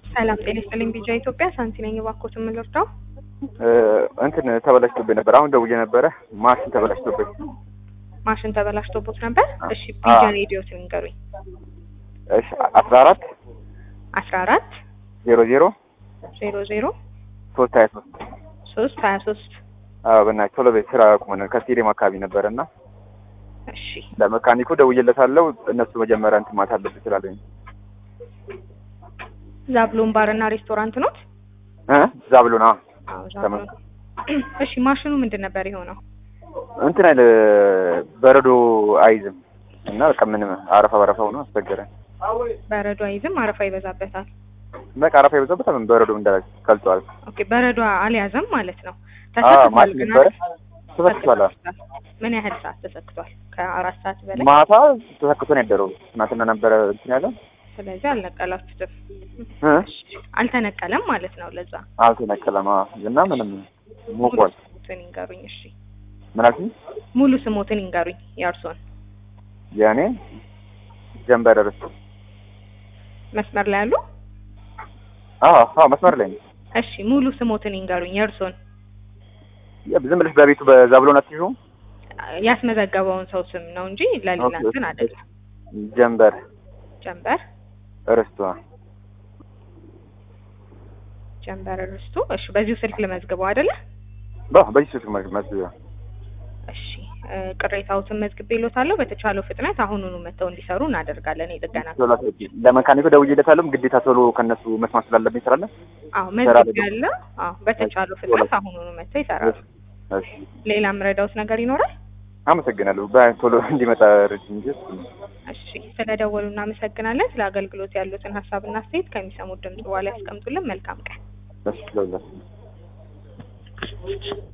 ሰላም ጤና ይስጥልኝ። ቢጃ ኢትዮጵያ ሳንቲ ነኝ። እባክዎት የምንረዳው እንትን ተበላሽቶብኝ ነበር። አሁን ደውዬ ነበረ። ማሽን ተበላሽቶብኝ። ማሽን ተበላሽቶቦት ነበር? እሺ አዎ። ቢጃ ሬዲዮትን ንገሩኝ። እሺ አስራ አራት አስራ አራት ዜሮ ዜሮ ዜሮ ዜሮ ሶስት ሀያ ሶስት ሶስት ሀያ ሶስት አዎ በእናትህ ቶሎ በይ ስራ ቁመን ከስቴዲየም አካባቢ ነበረ እና እሺ ለመካኒኩ ደውዬለታለሁ። እነሱ መጀመሪያ እንትን ማለት አለብህ ስላለኝ ዛብሎን ባር እና ሬስቶራንት ኖት? እ ዛብሎን አዎ አዎ ዛብሎን። እሺ ማሽኑ ምንድን ነበር የሆነው? እንትን አይል በረዶ አይዝም እና በቃ ምንም አረፋ በረፋ ሆኖ አስቸገረን። በረዶ አይዝም፣ አረፋ ይበዛበታል። በቃ አረፋ የበዛበት ምን በረዶ እንዳለ ቀልጧል። ኦኬ በረዶ አልያዘም ማለት ነው። አዎ ተሰክቷል ማሽን ግን ነበረ አይደል? ተሰክቷል። አዎ። ምን ያህል ሰዓት ተሰክቷል? ከአራት ሰዓት በላይ። ማታ ተሰክቶ ነው ያደረው። ትናንትና ነበረ እንትን ያለ ስለዚህ አልነቀላችሁትም። እ አልተነቀለም ማለት ነው። ለዛ አልተነቀለም። አዎ እና ምንም ሞቋል። ስሞትን ይንገሩኝ። እሺ ምን አልሽኝ? ሙሉ ስሞትን ይንገሩኝ የእርሶን። የእኔ ጀንበር ርስቱ። መስመር ላይ ያሉ? አዎ አዎ መስመር ላይ ነው። እሺ ሙሉ ስሞትን ይንገሩኝ የእርሶን። ያ ዝም ብለሽ በቤቱ በዛብሎን አትይዥውም? ያስመዘገበውን ሰው ስም ነው እንጂ ለሌላ ኦኬ፣ እንትን አይደለም። ጀንበር ጀንበር ርስቱ። ጀንበር ርስቱ። እሺ በዚሁ ስልክ ልመዝግበው አይደለ? በ በዚህ ስልክ መልክ መስያ እሺ እ፣ ቅሬታዎትን መዝግቤልዎታለሁ። በተቻለው ፍጥነት አሁኑኑ መጥተው እንዲሰሩ እናደርጋለን። የጥገና ቶሎ አስገቢ። ለመካኒኩ ደውዬለታለሁ። ግዴታ ቶሎ ከነሱ መስማት ስላለብኝ ስላለ አዎ ስራ መዝግቤያለሁ። አዎ በተቻለው ፍጥነት አሁኑኑ መጥተው ይሰራሉ። እሺ ሌላ ምረዳውት ነገር ይኖራል? አመሰግናለሁ። በቶሎ እንዲመጣ ረጅ እንጂ እሺ ስለደወሉ እናመሰግናለን። ስለ አገልግሎት ያሉትን ሀሳብና አስተያየት ከሚሰሙት ድምጽ በኋላ ያስቀምጡልን። መልካም ቀን። እሺ ለሁላችሁ